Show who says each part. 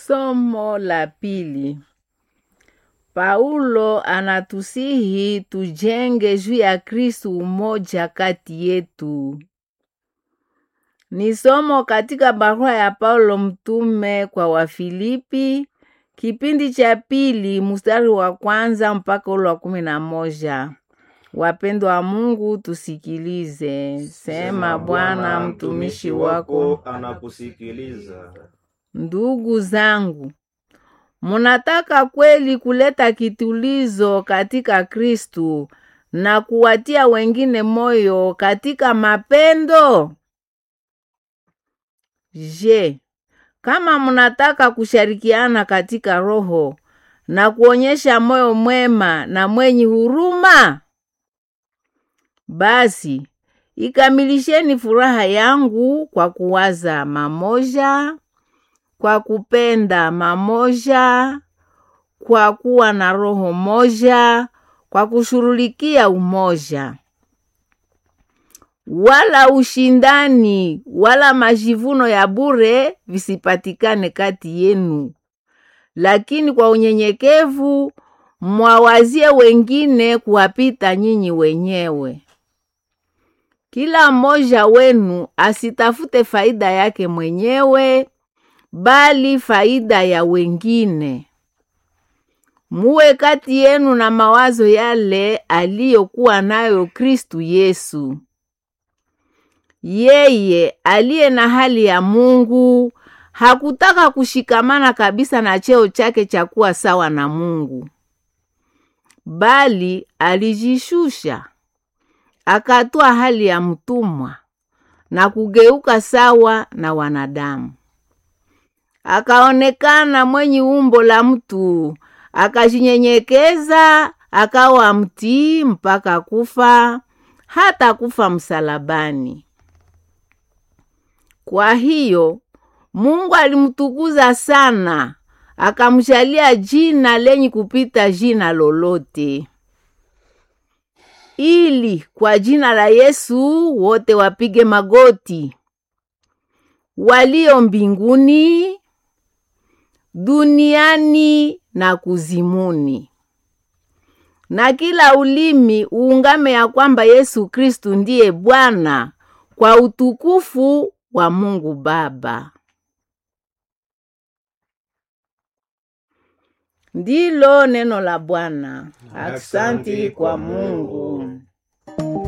Speaker 1: Somo la pili. Paulo anatusihi tujenge juu ya Kristu umoja kati yetu. Ni somo katika barua ya Paulo mtume kwa Wafilipi, kipindi cha pili mstari wa kwanza mpaka ule wa kumi na moja. Wapendwa wa Mungu, tusikilize. Sema Bwana, mtumishi wako
Speaker 2: anakusikiliza.
Speaker 1: Ndugu zangu, munataka kweli kuleta kitulizo katika Kristu na kuwatia wengine moyo katika mapendo? Je, kama munataka kushirikiana katika roho na kuonyesha moyo mwema na mwenye huruma, basi ikamilisheni furaha yangu kwa kuwaza mamoja, kwa kupenda mamoja, kwa kuwa na roho moja, kwa kushughulikia umoja. Wala ushindani wala majivuno ya bure visipatikane kati yenu, lakini kwa unyenyekevu mwawazie wengine kuwapita nyinyi wenyewe. Kila mmoja wenu asitafute faida yake mwenyewe, bali faida ya wengine. Muwe kati yenu na mawazo yale aliyokuwa nayo Kristu Yesu. Yeye aliye na hali ya Mungu hakutaka kushikamana kabisa na cheo chake cha kuwa sawa na Mungu, bali alijishusha akatoa hali ya mtumwa na kugeuka sawa na wanadamu. Akaonekana mwenye umbo la mtu, akajinyenyekeza, akawa mtii mpaka kufa, hata kufa msalabani. Kwa hiyo Mungu alimtukuza sana, akamjalia jina lenye kupita jina lolote ili kwa jina la Yesu wote wapige magoti, walio mbinguni, duniani na kuzimuni, na kila ulimi uungame ya kwamba Yesu Kristu ndiye Bwana, kwa utukufu wa Mungu Baba. Ndilo neno la Bwana. Aksanti kwa Mungu.